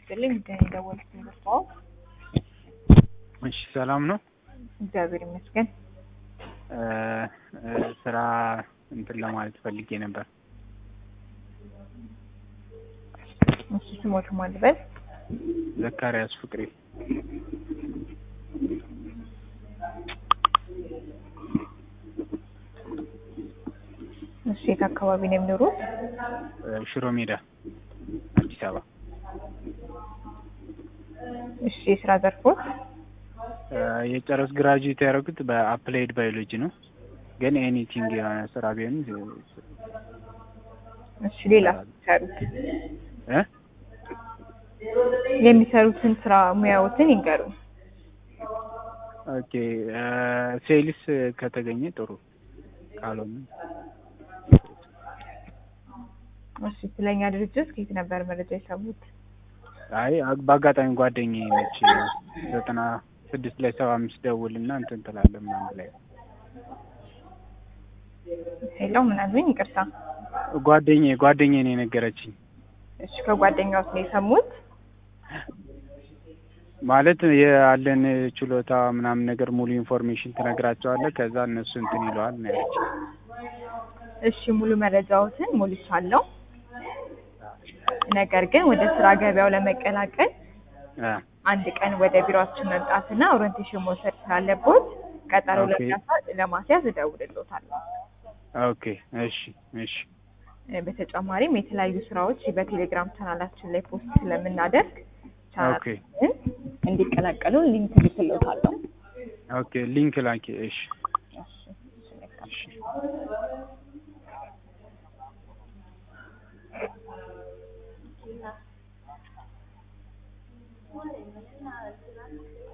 ይስጥልኝ እንደደወልኩ እንደርታው እሺ ሰላም ነው። እግዚአብሔር ይመስገን። እ እ ስራ እንትን ለማለት ፈልጌ ነበር። እሺ ስሞት ማልበል ዘካሪያስ ፍቅሬ እሺ የት አካባቢ ነው የሚኖሩት? እ ሽሮ ሜዳ አዲስ አበባ። እሺ የስራ ዘርፎት? እ የጨረስ ግራጁዌት ያደረጉት በአፕላይድ ባዮሎጂ ነው። ግን ኤኒቲንግ የሆነ ስራ ቢሆን እሺ ሌላ የሚሰሩት እ የሚሰሩትን ስራ ሙያዎትን ይንገሩ። ኦኬ እ ሴልስ ከተገኘ ጥሩ ካልሆነ እሺ ስለኛ ድርጅት ከየት ነበር መረጃ የሰሙት? አይ በአጋጣሚ ጓደኛዬ ነች ዘጠና ስድስት ላይ ሰባ አምስት ደውልና እንትን ትላለህ ምናምን ላይ ሄሎ ምን አሉኝ? ይቅርታ። ጓደኛዬ ጓደኛዬ ነው የነገረችኝ። እሺ ከጓደኛዎት ነው የሰሙት? ማለት ያለን ችሎታ ምናምን ነገር ሙሉ ኢንፎርሜሽን ትነግራቸዋለህ። ከዛ እነሱ እንትን ይለዋል ነው ያለችኝ። እሺ ሙሉ መረጃዎትን ሞልቻለሁ። ነገር ግን ወደ ስራ ገበያው ለመቀላቀል እ አንድ ቀን ወደ ቢሮአችን መምጣትና ኦሪንቴሽን መውሰድ ስላለቦት ቀጠሮ ኦኬ። ለማሳ- ለማስያዝ እደውልልዎታለሁ። ኦኬ እሺ እሺ እ በተጨማሪም የተለያዩ ስራዎች በቴሌግራም ቻናላችን ላይ ፖስት ስለምናደርግ ኦኬ ቻናላችንን እንዲቀላቀሉ ሊንክ ልክልዎታለሁ። ኦኬ ሊንክ ላኪ። እሺ እሺ፣ እሺ፣ መልካም። እሺ